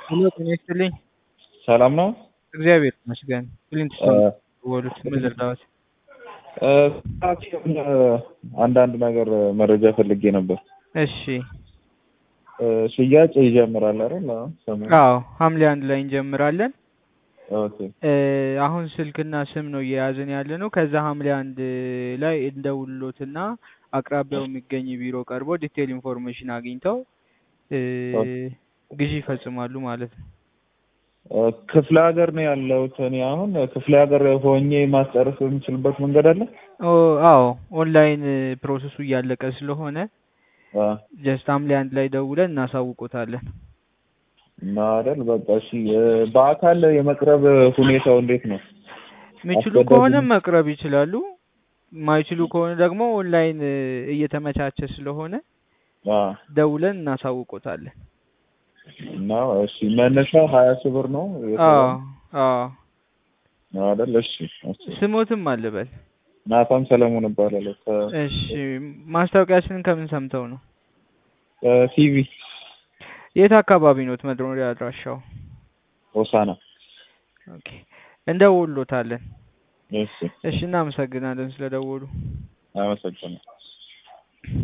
ሄሎ ጤና ይስጥልኝ። ሰላም ነው? እግዚአብሔር ይመስገን። ክሊንት ወሉት ምን ልርዳዎት? አንዳንድ ነገር መረጃ ፈልጌ ነበር። እሺ ሽያጭ ይጀምራል አይደል? አሁን ሰሞኑን? አዎ ሐምሌ አንድ ላይ እንጀምራለን። ኦኬ እ አሁን ስልክና ስም ነው እየያዝን ያለ ነው። ከዛ ሐምሌ አንድ ላይ እንደውሎትና አቅራቢያው የሚገኝ ቢሮ ቀርቦ ዲቴል ኢንፎርሜሽን አግኝተው እ ግዢ ይፈጽማሉ ማለት ነው። ክፍለ ሀገር ነው ያለሁት እኔ አሁን ክፍለ ሀገር ሆኜ ማስጨረስ የምችልበት መንገድ አለ? ኦ አዎ ኦንላይን ፕሮሰሱ እያለቀ ስለሆነ አ ጀስት ሐምሌ አንድ ላይ ደውለን እናሳውቆታለን። እና አይደል በቃ እሺ እ በአካል የመቅረብ ሁኔታው እንዴት ነው? የሚችሉ አስገዳጅ ከሆነ ነው? መቅረብ ይችላሉ። ማይችሉ ከሆነ ደግሞ ኦንላይን እ እየተመቻቸ ስለሆነ አ ደውለን እናሳውቆታለን። እና እሺ መነሻው ሀያ ሺህ ብር ነው አዎ የተባለው አዎ አይደል? እሺ እሺ ስሞትም አልበል። ናታን ሰለሞን እባላለሁ እሺ ማስታወቂያችንን ከምን ሰምተው ነው? ከቲቪ የት አካባቢ ኖት መኖሪያ አድራሻው? ሆሳና። ኦኬ እንደውሎታለን። እሺ እሺ እናመሰግናለን ስለደወሉ። አመሰግናለሁ።